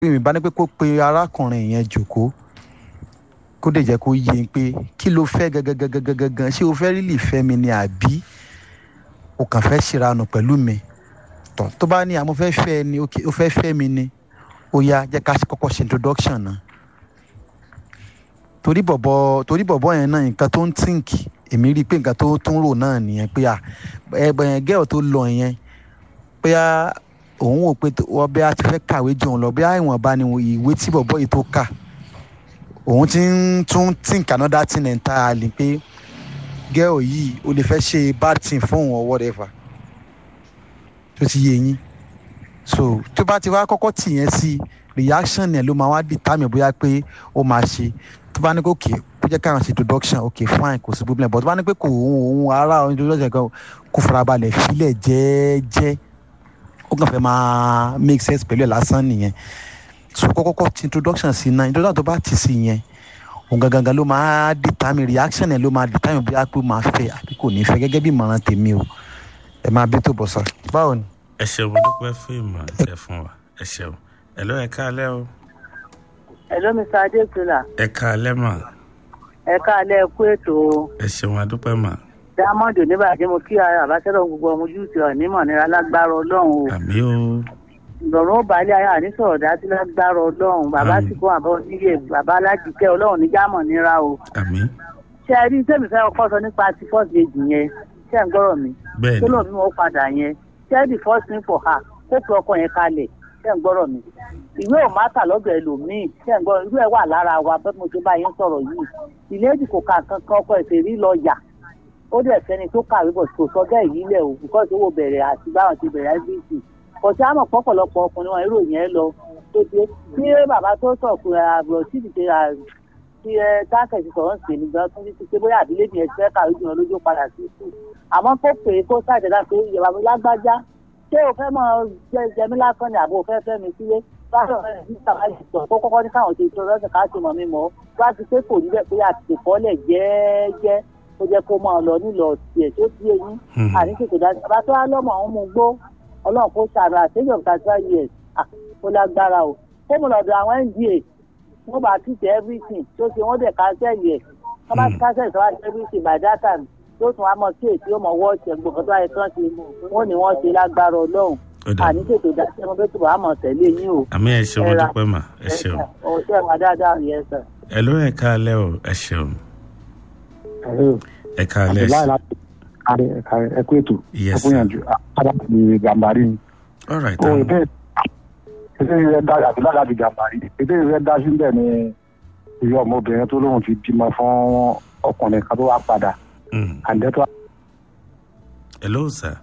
mi bá ní pé kó pe arákùnrin yẹn jòkó kó dẹ̀ jẹ́ kó yé e pé kí ló fẹ́ gangan ṣé o fẹ́ rílì fẹ́ mi ni àbí o kàn fẹ́ ṣèrànù pẹ̀lú mi tọ̀ tó bá ní àmọ́ fẹ́ fẹ́ ni o fẹ́ fẹ́ mi ni ó yá jẹ́ ká kọ́kọ́ ṣe introduction náà torí bọ̀bọ̀ torí bọ̀bọ̀ yẹn náà nǹkan tó ń tíǹkì èmi rí i pé nǹkan tó tún rò náà nìyẹn pé à ẹgbẹ́ yẹn gẹ́ọ̀ tó lọ yẹn pé à òun wò pé wọ́n bí a ti fẹ́ kàwé jù òun lọ bí ìwọ̀nba ni ìwé tí bọ̀bọ̀ yìí tó kà òun ti ń tún think another thing entirely pé gẹ́ọ̀ yìí o lè fẹ́ ṣe bad thing fún òun or whatever tó ti yé yín so tó bá ti wá kọ́kọ́ tì yẹn sí reaction yẹn ló máa wá determine bóyá pé ó máa ṣe tó bá ní kó kè kó jẹ́ káwọn ṣe introduction ok fine kò sí problem but tó bá ní pé kò òun òun ara introduction kan kó farabalẹ̀ filẹ̀ jẹ́ẹ́jẹ́ ó kàn fẹ́ máa make sense pẹ̀lú ẹ̀ lásán nìyẹn so kọ́kọ́kọ́ ti introduction sí náà introduction tó bá ti sí yẹn òun gangan ló máa determine reaction yẹn ló máa determine bóyá pé ó máa fẹ́ àbí kò ní fẹ́ gẹ́gẹ́ bí ìmọ̀ràn tèmi o ẹ máa bí tó bọ̀ sọ báwo ni. ẹ ṣeun mo dúpẹ́ fún ìmọ̀ tẹ fún wa ẹ ṣeun ẹ lọ́ ẹ káalẹ́ o. ẹ ló mi sọ adéṣọlá. ẹ káalẹ́ mà. ẹ káalẹ́ kú ètò o. ẹ ṣeun adúpẹ́ mà. diamond oníbàjẹ́ mo kí ara àbáṣẹ́rọ̀ gbogbo ọmọ ojú ti ọ̀ nímọ̀ nira lágbára ọlọ́run o. àmì o. ìrọ̀rùn ó balẹ̀ ayé àní sọ̀rọ̀ dájú lágbára ọlọ́run bàbá sì kó àbọ̀ níyè bàbá alájíkẹ́ ọlọ́run ní jámọ̀ nira o. àmì. ṣé ẹ rí sẹ́mi fẹ́ ọkọ sọ nípa ti first lady yẹn ṣé ẹ̀ ń gbọ́rọ̀ mi. bẹ́ẹ̀ni tó lóun mímọ́ padà yẹn ṣé the first thing for her kó pe ọkọ yẹn kalẹ̀ ṣé ẹ̀ ń gbọ́rọ̀ mi. ìwé ò má tà lọ́dọ̀ ẹlòmíì ṣé ẹ̀ ń gbọ́rọ̀ irú ẹ̀ wà lára wa bẹ́ẹ̀ mo ṣe bá yín sọ̀rọ̀ yìí ìlédì kò ka kankan ọkọ ẹ̀sẹ̀ rí lọ yà ó dẹ̀ fẹ́ni tó kàwé bọ̀ kò sọ bẹ́ẹ̀ yìí lẹ̀ o because owó bẹ̀rẹ̀ àti báwọn ti bẹ̀rẹ̀ ẹ́bíìsì kọ̀tí àmọ̀ pọ̀pọ̀lọpọ̀ ọkùnrin wọn ìròyìn ẹ lọ tó dé tí bàbá tó sọ pé àbúrò tí ìdíje tí ẹ táǹkì sọ̀rọ̀ ń sè ní gan tún ti pé bóyá àbílẹ̀ mi ẹ̀sẹ̀ kàwé jùlọ lójú padà sí sùn àmọ́ kó pè é kó ṣàjẹ́dá pé ìyàwó mi lágbájá ṣé o fẹ́ mọ jẹmí lásán ni àbò fẹ́ fẹ́ mi sílé báyọ̀ rẹ̀ ní sàmáyé sọ kó kọ́kọ́ ní káwọn ṣe tó lọ́sẹ̀ ká ṣe mọ̀ mi mọ́ wá ti pé kò níbẹ̀ pé àtìkè kọ́lẹ̀ jẹ́ẹ́jẹ́ ó jẹ́ kó máa lọ nílò tiẹ̀ tó ti eyín àní kìkì dájú bàbá tó wá lọ́mọ àwọn ọmọ gbó ọlọ́run kó ṣàrò àtẹ́jọ́ thirty five years kó lágbára o kó mo lọ́dọ̀ àwọn nda wọ́n bá tìtẹ̀ everything tó ṣe wọ́n dẹ̀ kánsẹ́ẹ̀lì ẹ̀ wọ́n bá kánsẹ́ẹ̀lì tó wá ṣe everything by that time tó tún wá mọ sí èsì ó mọ wọ́ọ̀ṣì ẹ̀ gbogbo tó wáyé tán ṣe wọ́n ní wọ́n ṣe lágbára ọlọ́run àní tètè dáṣẹ́ mo bẹ́ẹ̀ tó wàá mọ̀ tẹ̀lé yín o. àmì ẹ ṣeun mo dúpẹ́ mà ẹ ṣeun. ọ̀ṣẹ́ wa dáadáa yẹn sir. ẹ ló ẹ káalẹ́ o ẹ ṣeun. ẹ káalẹ́ ẹ kú ètò Yes, ẹ sir. gbìyànjú aláàbí gàmbàrí ni. all right ó um, ìdè ìdè rẹ dá àti láàbí gàmbàrí ìdè rẹ dá síbẹ̀ ni ìyá ọmọbìnrin tó lóun ti bímọ fún ọkùnrin kan tó wá padà mm. àǹdẹ́tọ́ hello sir.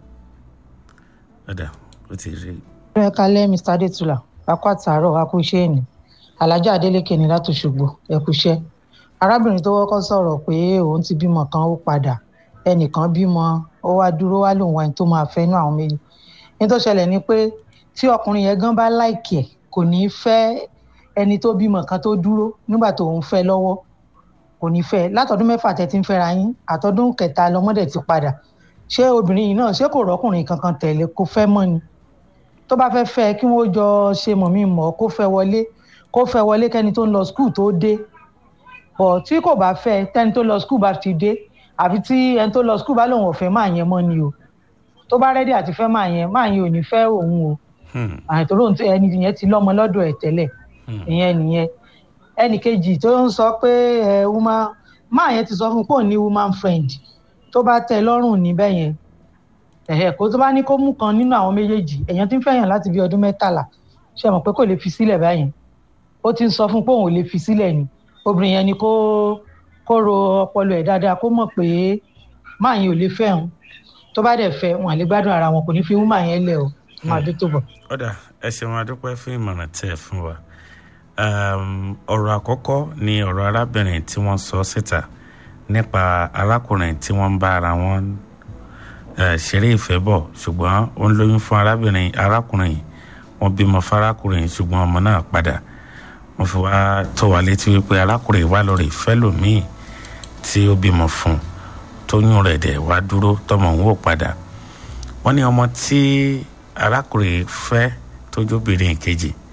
ọ̀dà ó ti rí ẹ kalẹ mr adetula akọ àtàárọ akúṣe ẹni alájà adeleke ní láti ṣùgbọ ẹkúṣẹ arábìnrin tó kọkọ sọrọ pé òun ti bímọ kan ó padà ẹnìkan bímọ ó wá dúró wá lòun wáyé tó máa fẹ inú àwọn méjì ní tó ṣẹlẹ ni pé tí ọkùnrin yẹn gan bá láìkì ẹ kò ní í fẹ ẹni tó bímọ kan tó dúró nígbà tó ń fẹ lọwọ kò ní fẹ látọdún mẹfà tẹ ti ń fẹra yín àtọdún kẹta lọmọdé ti padà ṣé obìnrin yìí náà ṣé kò rọkùnrin kankan tẹlẹ kó fẹ mọ ni tó bá fẹ́ fẹ́ kí wọ́n jọ ṣe mọ̀ mí mọ̀ kó fẹ́ wọlé kó fẹ́ wọlé kẹ́ni tó ń lọ skul tó dé bọ̀ tí kò bá fẹ́ tẹ́ni tó lọ skul bá ti dé àfi tí ẹni tó lọ skul bá lòun ò fẹ́ máa yẹn mọ́ ni o tó bá rẹ́dí àti fẹ́ máa yẹn máa yẹn ò ní fẹ́ òun o Hmm, àìtòrò ẹni yẹn ti lọ́mọ lọ́dọ̀ ẹ̀ tẹ́lẹ̀ hmm. ìyẹn nìyẹn ẹnì kejì tó ń sọ pé ẹ woman máa yẹn ti sọ fún un pé òun ní woman friend tó bá tẹ lọ́rùn níbẹ̀ yẹn ẹ̀hẹ̀ kó tó bá ní kó mú kan nínú àwọn méjèèjì èèyàn ti ń fẹ̀yàn láti bí ọdún mẹ́tàlá ṣe mọ̀ pé kò lè fi sílẹ̀ báyẹn ó ti ń sọ fún un pé òun ò lè fi sílẹ̀ ni obìnrin yẹn ni kó kó ro ọpọlọ ẹ̀ dáadáa kó mọ̀ pé máa yẹn ò lè fẹ́ òun tó bá dẹ̀ fẹ́ wọn à lè gbádùn ara wọn kò ní fi wú máa yẹn lẹ̀ o máa dé tó bọ̀. ọ̀dà ẹ ṣeun adúpẹ́ fún ìmọ̀ràn tẹ́ ẹ fún wa Um, ọ̀rọ̀ àkọ́kọ́ ni ọ̀rọ̀ arábìnrin tí wọ́n sọ síta nípa arákùnrin tí wọ́n ń bá ara wọn eh, ṣeré ìfẹ́ bọ̀ ṣùgbọ́n ó ń lóyún fún arábìnrin arákùnrin yìí wọ́n bímọ fárákùnrin yìí ṣùgbọ́n ọmọ náà padà wọ́n fi wá tó wá létí wípé arákùnrin yìí wá lórí ìfẹ́ lòmíì tí ó bímọ fún un tóyún rẹ̀ dẹ̀ wá dúró tọmọ òun ò padà wọ́n ní ọmọ tí arákùnrin yìí fẹ́ tójóbìnrin kejì